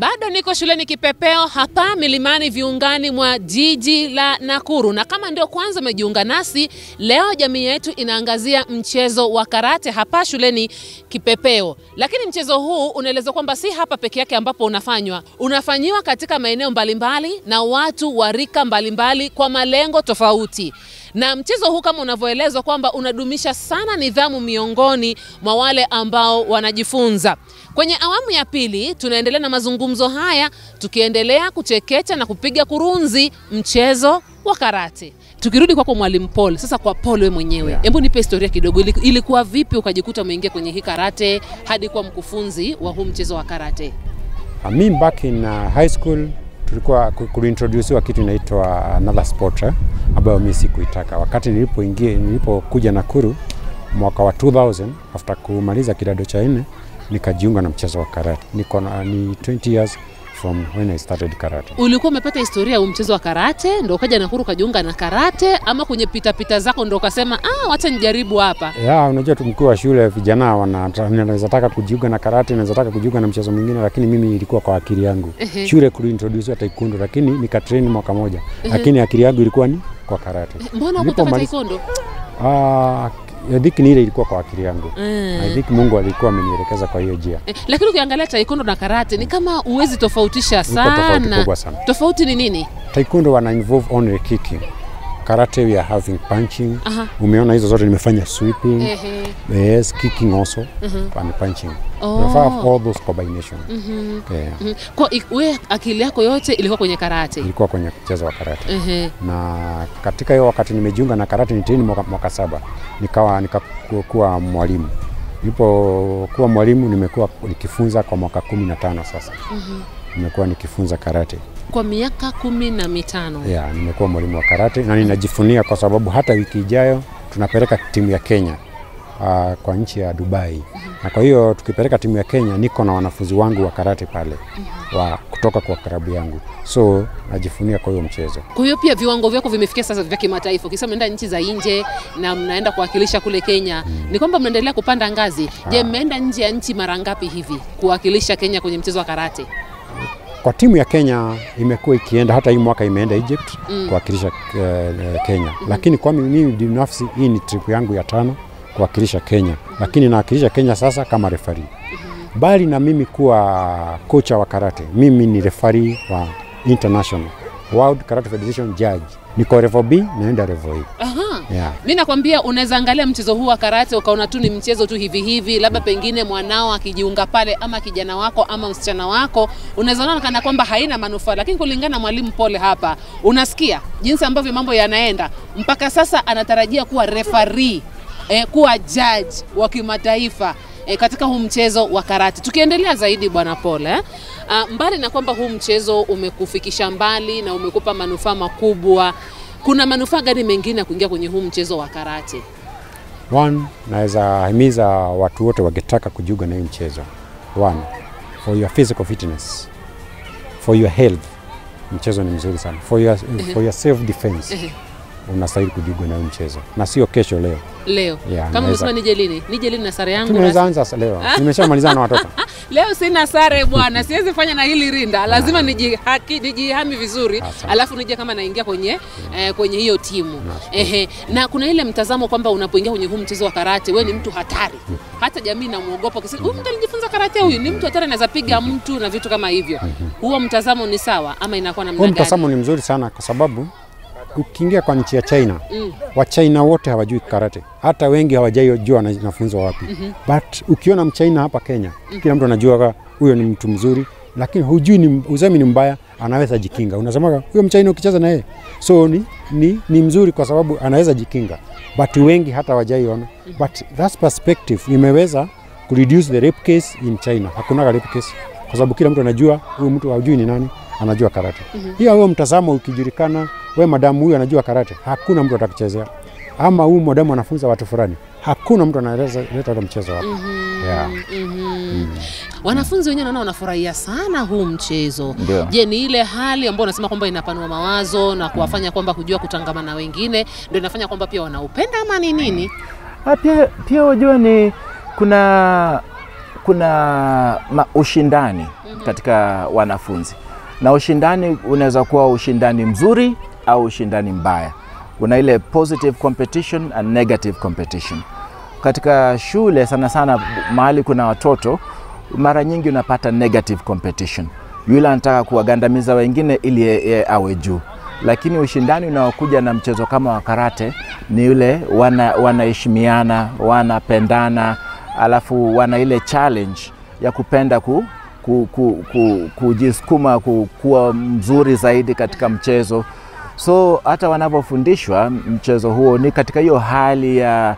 Bado niko shuleni Kipepeo hapa milimani viungani mwa jiji la Nakuru, na kama ndio kwanza umejiunga nasi leo, jamii yetu inaangazia mchezo wa karate hapa shuleni Kipepeo. Lakini mchezo huu unaelezwa kwamba si hapa peke yake ambapo unafanywa, unafanyiwa katika maeneo mbalimbali na watu wa rika mbalimbali kwa malengo tofauti na mchezo huu kama unavyoelezwa kwamba unadumisha sana nidhamu miongoni mwa wale ambao wanajifunza. Kwenye awamu ya pili tunaendelea na mazungumzo haya tukiendelea kuchekecha na kupiga kurunzi mchezo wa karate. Tukirudi kwako Mwalimu Paul, sasa kwa Paul wewe mwenyewe, hebu nipe historia kidogo. Ili- Ilikuwa vipi ukajikuta umeingia kwenye hii karate hadi kuwa mkufunzi wa huu mchezo wa karate? Uh, mi back in uh, high school tulikuwa ku- kuliintroduciwa kitu inaitwa another sport eh, ambayo mi sikuitaka. Wakati nilipoingia nilipokuja Nakuru mwaka wa 2000 after kumaliza kidato cha nne nikajiunga na mchezo wa karate. Niko na ni 20 years from when I started karate. Ulikuwa umepata historia ya huu mchezo wa karate ndo ukaja Nakuru ukajiunga na karate, ama kwenye pitapita zako ndo ukasema ah, wacha nijaribu hapa? Ya, unajua tu mkuu wa shule vijana wanaweza taka kujiunga na karate, naweza taka kujiunga na mchezo mwingine, lakini mimi ilikuwa kwa akili yangu. Ehe. Shule kuliintroduciwa taekwondo, lakini nikatrain mwaka moja, lakini akili yangu ilikuwa ni kwa karate. Mbona hukutaka Nilipomaliza- taekwondo? Ah, I think ni ile ilikuwa kwa akili yangu. Mm. I think Mungu alikuwa amenielekeza kwa hiyo njia. Eh, lakini ukiangalia taekwondo na karate ni kama uwezi tofautisha Iko tofauti sana. kubwa sana. Tofauti ni nini? Taekwondo wana involve only kicking. Karate we are having punching. Aha. Umeona hizo zote nimefanya sweeping. Ehe. Yes, kicking also and punching. Oh. We have all those combination. Yeah. Mhm. Kwa ik- we akili yako yote ilikuwa kwenye karate. Ilikuwa kwenye mchezo wa karate. Ehe. na katika hiyo wakati nimejiunga na karate nitini mwaka, mwaka saba nikawa nikakuwa mwalimu. Nilipokuwa mwalimu nimekuwa nikifunza kwa mwaka kumi na tano sasa. Nimekuwa nikifunza karate. Kwa miaka kumi na mitano. Yeah, nimekuwa mwalimu wa karate na ninajifunia kwa sababu hata wiki ijayo tunapeleka timu ya Kenya uh, kwa nchi ya Dubai. Na kwa hiyo tukipeleka timu ya Kenya niko na wanafunzi wangu wa karate pale wa kutoka kwa klabu yangu. So najifunia kwa hiyo mchezo. Kwa hiyo pia viwango vyako vimefikia sasa vya kimataifa. Ukisema mnaenda nchi za nje na mnaenda kuwakilisha kule Kenya, ni kwamba mnaendelea kupanda ngazi. Je, mmeenda nje ya nchi mara ngapi hivi kuwakilisha Kenya kwenye mchezo wa karate? Kwa timu ya Kenya imekuwa ikienda, hata hii mwaka imeenda Egypt kuwakilisha uh, Kenya, lakini kwa mimi binafsi hii ni trip yangu ya tano kuwakilisha Kenya, lakini nawakilisha Kenya sasa kama refari. Bali na mimi kuwa kocha wa karate, mimi ni refari wa international World Karate Federation judge. Niko level B naenda level A. Aha. Yeah. Mi nakwambia unaweza angalia mchezo huu wa karate ukaona tu ni mchezo tu hivi hivi, labda pengine mwanao akijiunga pale, ama kijana wako ama msichana wako, unaweza ona kana kwamba haina manufaa, lakini kulingana na mwalimu Pole hapa, unasikia jinsi ambavyo mambo yanaenda. Mpaka sasa anatarajia kuwa referee, eh, kuwa judge wa kimataifa eh, katika huu mchezo wa karate. Tukiendelea zaidi bwana Pole eh? Uh, mbali na kwamba huu mchezo umekufikisha mbali na umekupa manufaa makubwa, kuna manufaa gani mengine ya kuingia kwenye huu mchezo wa karate? One, naweza himiza watu wote wangetaka kujiunga na hii mchezo. One, for your physical fitness, for your health, mchezo ni mzuri sana. For your, for your self defense, Ehe. unastahili kujiunga na hii mchezo, na sio kesho, leo. Leo Yeah, kama naweza- umesema nije lini? Nije lini na sare yangu Tunaweza rasmi? anza sa- leo, nimeshamalizana na watoto. Leo sina sare bwana, siwezi fanya na hili rinda, lazima nijihaki, nijihami vizuri, Asante. alafu nije kama naingia kwenye eh, kwenye hiyo timu Nashukuru. ehe. Na kuna ile mtazamo kwamba unapoingia kwenye huu mchezo wa karate, wewe ni mtu hatari, hata jamii inamuogopa ukisema huyu mtu alijifunza karate, huyu ni mtu hatari, anaweza piga mtu na vitu kama hivyo. Huo mtazamo ni sawa ama inakuwa namna Huu gani? mtazamo ni mzuri sana kwa sababu ukiingia kwa nchi ya China Mm. Wachina wote hawajui karate, hata wengi hawajaijua wanafunzwa wapi. But ukiona mchaina hapa Kenya, kila mtu anajua ka- huyo ni mtu mzuri, lakini hujui ni usemi ni mbaya, anaweza jikinga. Unasema huyo mchaina ukicheza na yeye, so ni, ni, ni mzuri kwa sababu anaweza jikinga, but wengi hata hawajaiona. But that perspective imeweza kureduce the rape case in China. Hakuna rape case kwa sababu kila mtu anajua huyu mtu hajui ni nani, anajua karate. Hiyo huo mtazamo ukijulikana, we madamu huyu anajua karate, hakuna mtu atakuchezea. Ama huyu madamu anafunza watu fulani, hakuna mtu anaweza leta hata mchezo wako. Yeah. Mhm. Wanafunzi wenyewe naona wanafurahia sana huu mchezo. Ndio. Je, ni ile hali ambayo unasema kwamba inapanua mawazo na kuwafanya kwamba kujua kutangamana na wengine ndio inafanya kwamba pia wanaupenda ama ni nini? Ah, pia pia wajua ni kuna kuna ma, ushindani katika wanafunzi, na ushindani unaweza kuwa ushindani mzuri au ushindani mbaya. Kuna ile positive competition and negative competition. Katika shule sana sana, mahali kuna watoto, mara nyingi unapata negative competition. Yule anataka kuwagandamiza wengine ili yeye awe juu, lakini ushindani unaokuja na mchezo kama wa karate ni yule wana, wanaheshimiana, wanapendana, alafu wana ile challenge ya kupenda ku, ku, ku, ku, kujisukuma ku, kuwa mzuri zaidi katika mchezo. So hata wanapofundishwa mchezo huo ni katika hiyo hali ya,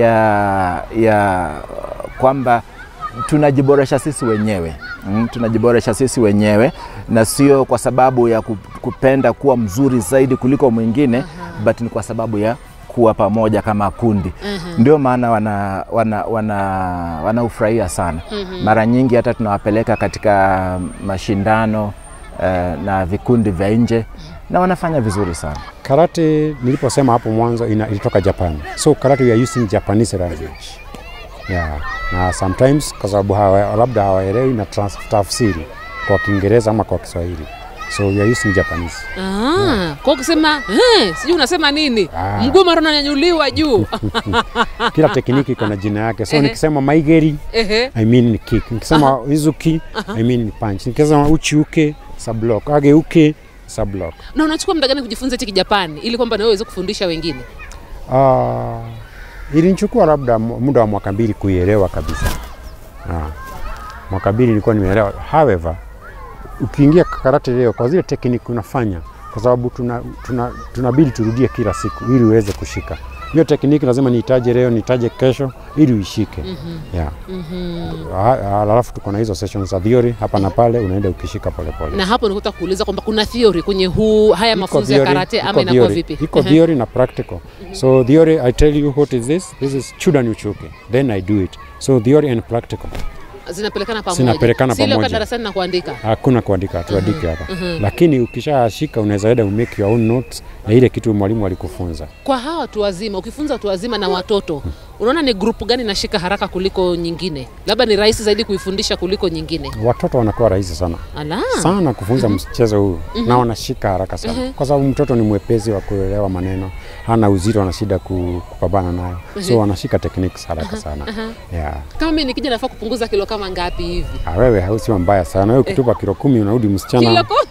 ya, ya kwamba tunajiboresha sisi wenyewe mm, tunajiboresha sisi wenyewe na sio kwa sababu ya ku- kupenda kuwa mzuri zaidi kuliko mwingine but ni kwa sababu ya kuwa pamoja kama kundi ndio maana wana, wana, wana, wanaufurahia sana mara nyingi hata tunawapeleka katika mashindano eh, na vikundi vya nje na wanafanya vizuri sana Karate niliposema hapo mwanzo ina, ilitoka Japan. So karate we are using Japanese language. Yeah. Na sometimes kwa sababu hawa, labda hawaelewi na trans- tafsiri kwa Kiingereza ama kwa Kiswahili. So we are using Japanese. Ah, kwa ukisema eh, sijui unasema nini Ah. mguu mara unanyanyuliwa juu Kila tekniki iko na jina yake. So Ehe. nikisema maigeri Ehe. I mean ni kick. Nikisema izuki I mean ni punch. Nikisema uchi uke sub block. Age uke sub block. na unachukua muda gani kujifunza hichi kijapani ili kwamba nawe uweze kufundisha wengine Ah, ilinichukua labda mu- muda wa mwaka mbili kuielewa kabisa. Ah, mwaka mbili nilikuwa nimeelewa. However, ukiingia karate leo kwa zile tekniki unafanya, kwa sababu tuna, tuna, tunabidi turudie kila siku ili uweze kushika hiyo tekniki. Lazima niitaje leo, niitaje kesho ili uishike. yeah. Ah, ah, Alafu tuko na hizo sessions za theory hapa na pale, unaenda ukishika polepole. na hapo nikuta kuuliza kwamba kuna theory kwenye huu haya Iko mafunzo ya theory, karate iko ama inakuwa theory. vipi Iko Ehe. theory na practical. So theory, I tell you what is this? This is chudan uchuke. Then I do it. So theory and practical. zinapelekana pamoja Zinapelekana Si ile pamoja. ukaa darasani na kuandika Hakuna kuandika, tuandike hapa. Lakini ukishashika unaweza enda umake your own notes na ile kitu mwalimu alikufunza. kwa hawa watu wazima ukifunza watu wazima na watoto unaona ni grupu gani nashika haraka kuliko nyingine labda ni rahisi zaidi kuifundisha kuliko nyingine Watoto wanakuwa rahisi sana ala sana kufunza mchezo huu na wanashika haraka sana kwa sababu mtoto ni mwepesi wa kuelewa maneno, hana uzito, ana shida ku- kupambana nayo, so wanashika techniques haraka sana. Yeah. kama mimi nikija nafaa kupunguza kilo kama ngapi hivi Ah, wewe hausiwa mbaya sana. Wewe ukitupa kilo kumi unarudi msichana. kilo ko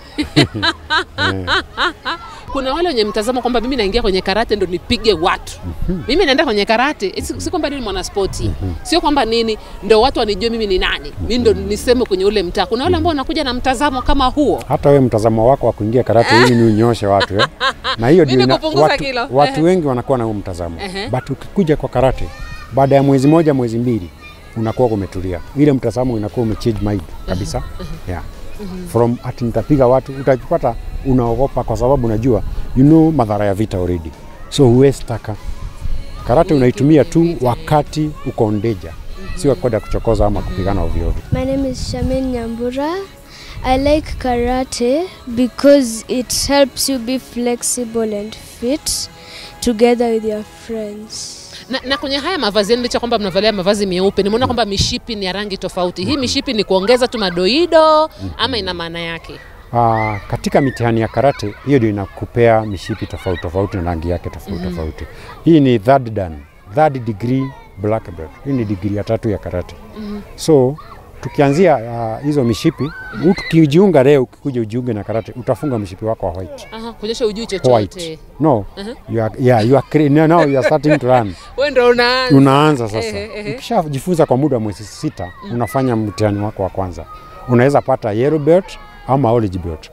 kuna wale wenye mtazamo kwamba mimi naingia kwenye karate ndo nipige watu mimi naenda kwenye karate eh, si, si kwamba nini mwanaspoti sio kwamba nini ndo watu wanijue mimi ni nani mi ndo niseme kwenye ule mtaa kuna wale ambao wanakuja na mtazamo kama huo hata wewe mtazamo wako wa kuingia karate ili ni unyoshe watu eh? na hiyo Mimi ndio ina- kupunguza watu, kilo. watu Ehe. wengi wanakuwa na huo mtazamo Ehe. but ukikuja kwa karate baada ya mwezi moja mwezi mbili unakuwa umetulia ile mtazamo inakuwa umechange mind kabisa yeah. from ati nitapiga watu utajipata unaogopa kwa sababu unajua you know madhara ya vita already so huwezi taka karate unaitumia tu wakati uko on danger sio kwenda kuchokoza ama kupigana ovyo ovyo My name is Shamin Nyambura. I like karate because it helps you be flexible and fit together with your friends. na, na kwenye haya mavazi yenu licha kwamba mnavalia mavazi meupe nimeona kwamba mishipi ni ya rangi tofauti hii mishipi ni kuongeza tu madoido ama ina maana yake Ah, katika mitihani ya karate hiyo ndio inakupea mishipi tofauti tofauti na rangi yake tofauti tofauti. Hii ni third dan, third degree black belt. Hii ni degree ya tatu ya karate. So tukianzia ah, hizo mishipi, mtu ukijiunga leo, ukikuja ujiunge na karate, utafunga mshipi wako wa white. Aha, kuonyesha ujui White. chochote No, you are, yeah, you are cre- no, now you are starting to run. we ndo unaanza Unaanza sasa. Ehe, ehe. Ukishajifunza kwa muda wa mwezi sita, unafanya mtihani wako wa kwanza. Unaweza pata yellow belt ama orange belt.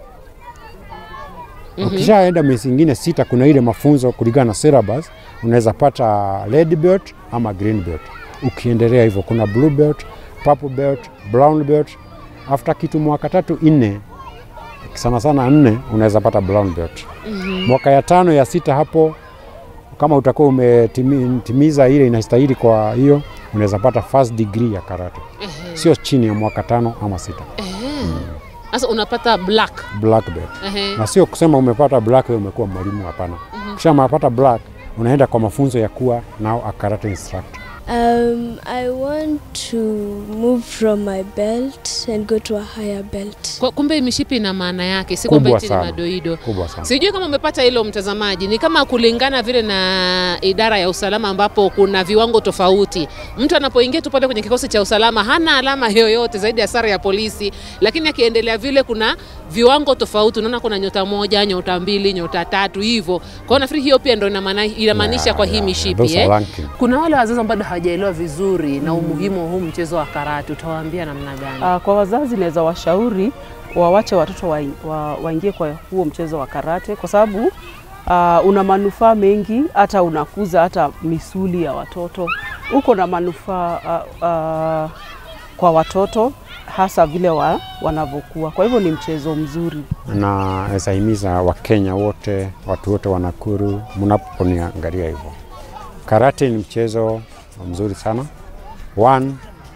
Ukishaenda miezi ingine sita, kuna ile mafunzo kulingana na syllabus, unaweza pata red belt ama green belt. Ukiendelea hivyo, kuna blue belt, purple belt, brown belt. After kitu mwaka tatu nne, sana sana nne, unaweza pata brown belt. Mwaka ya tano ya sita hapo, kama utakuwa umetimiza ile inastahili, kwa hiyo unaweza pata first degree ya karate, sio chini ya mwaka tano ama sita, sasa unapata black black belt Ehe. na sio kusema umepata black wewe umekuwa mwalimu, hapana. Kisha umepata black unaenda kwa mafunzo ya kuwa now a karate instructor. Um, I want to move from my belt and go to a higher belt. Kwa- Kumbe mishipi ina maana yake, si kwamba Kubwa eti ni sana. madoido. kubwa sana. Sijui kama umepata hilo mtazamaji, ni kama kulingana vile na idara ya usalama ambapo kuna viwango tofauti. Mtu anapoingia tu pale kwenye kikosi cha usalama hana alama yoyote zaidi ya sare ya polisi, lakini akiendelea vile kuna viwango tofauti. Unaona kuna nyota moja, nyota mbili, nyota tatu hivyo. Kwa hiyo nafikiri hiyo pia ndio inamaana- inamaanisha Yeah, kwa hii yeah, mishipi those are eh? ranking. Kuna wale wazazi ambao bado hawajaelewa vizuri na umuhimu wa huu mchezo wa karate, utawaambia namna gani? Uh, kwa wazazi naweza washauri wawache watoto waingie wa, waingie kwa huo mchezo wa karate kwa sababu uh, una manufaa mengi, hata unakuza hata misuli ya watoto, uko na manufaa uh, uh, kwa watoto hasa vile wa, wanavyokuwa. Kwa hivyo ni mchezo mzuri. na naweza Wakenya wote, watu wote wa Nakuru, mnaponiangalia hivyo, karate ni mchezo mzuri sana. One,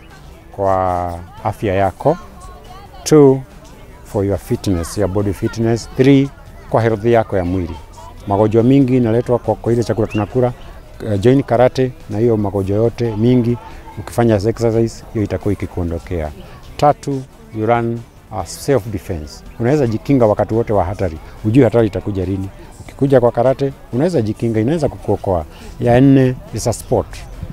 kwa afya yako. Two, for your fitness, your body fitness. Three, kwa health yako ya mwili. Magonjwa mingi inaletwa kwa, kwa ile chakula tunakula. Uh, join karate na hiyo magonjwa yote mingi, ukifanya exercise hiyo itakuwa ikikuondokea. Tatu, you run uh, self defense. Unaweza jikinga wakati wote wa hatari, ujui hatari itakuja lini. Ukikuja kwa karate unaweza jikinga, inaweza kukuokoa. Ya nne is a sport.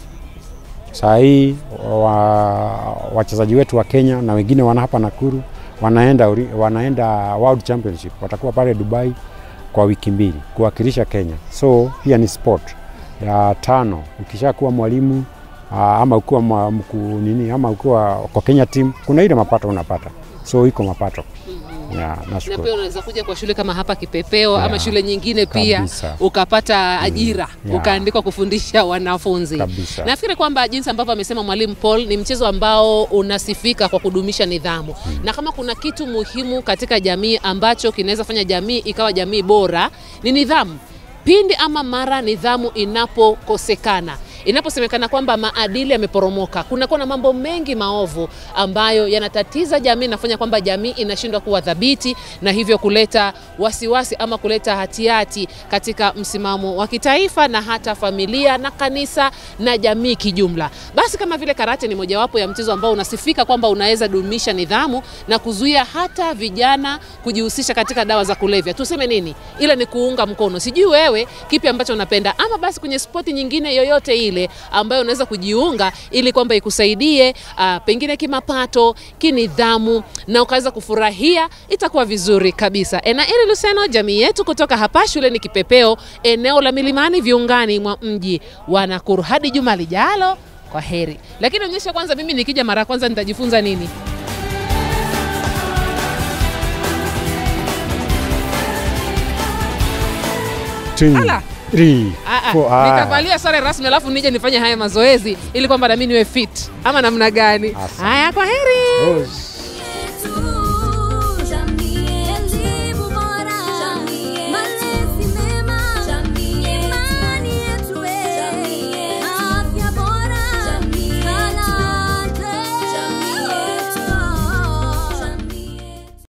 Saa hii wa, wachezaji wetu wa Kenya na wengine wana hapa Nakuru wanaenda, ori- wanaenda World Championship, watakuwa pale Dubai kwa wiki mbili kuwakilisha Kenya, so pia ni sport. Ya tano, ukishakuwa mwalimu aa, ama ukiwa mwa- mku, nini ama ukiwa kwa Kenya team, kuna ile mapato unapata, so iko mapato ya, na nashukuru. pia unaweza kuja kwa shule kama hapa Kipepeo ama Yeah. shule nyingine pia Kabisa. ukapata ajira Yeah. ukaandikwa kufundisha wanafunzi. Kabisa. Nafikiri kwamba jinsi ambavyo amesema mwalimu Paul ni mchezo ambao unasifika kwa kudumisha nidhamu na kama kuna kitu muhimu katika jamii ambacho kinaweza fanya jamii ikawa jamii bora ni nidhamu. Pindi ama mara nidhamu inapokosekana inaposemekana kwamba maadili yameporomoka, kunakuwa na mambo mengi maovu ambayo yanatatiza jamii, nafanya kwamba jamii inashindwa kuwa thabiti na hivyo kuleta wasiwasi ama kuleta hatihati katika msimamo wa kitaifa na hata familia na kanisa na jamii kijumla. Basi kama vile karate ni mojawapo ya mchezo ambao unasifika kwamba unaweza dumisha nidhamu na kuzuia hata vijana kujihusisha katika dawa za kulevya, tuseme nini, ila ni kuunga mkono. Sijui wewe kipi ambacho unapenda, ama basi kwenye spoti nyingine yoyote ile ambayo unaweza kujiunga ili kwamba ikusaidie uh, pengine kimapato, kinidhamu na ukaweza kufurahia, itakuwa vizuri kabisa. Enaeli Luseno, jamii yetu kutoka hapa shuleni Kipepeo, eneo la Milimani, viungani mwa mji wa Nakuru. Hadi juma lijalo, kwa heri. Lakini onyesha kwanza, mimi nikija mara ya kwanza nitajifunza nini? Two, Ala. three, Ah, ah, four, ah. nikavalia sare rasmi alafu nije nifanye haya mazoezi ili kwamba nami niwe fit ama namna gani? Asante. Haya, kwa heri. Rose.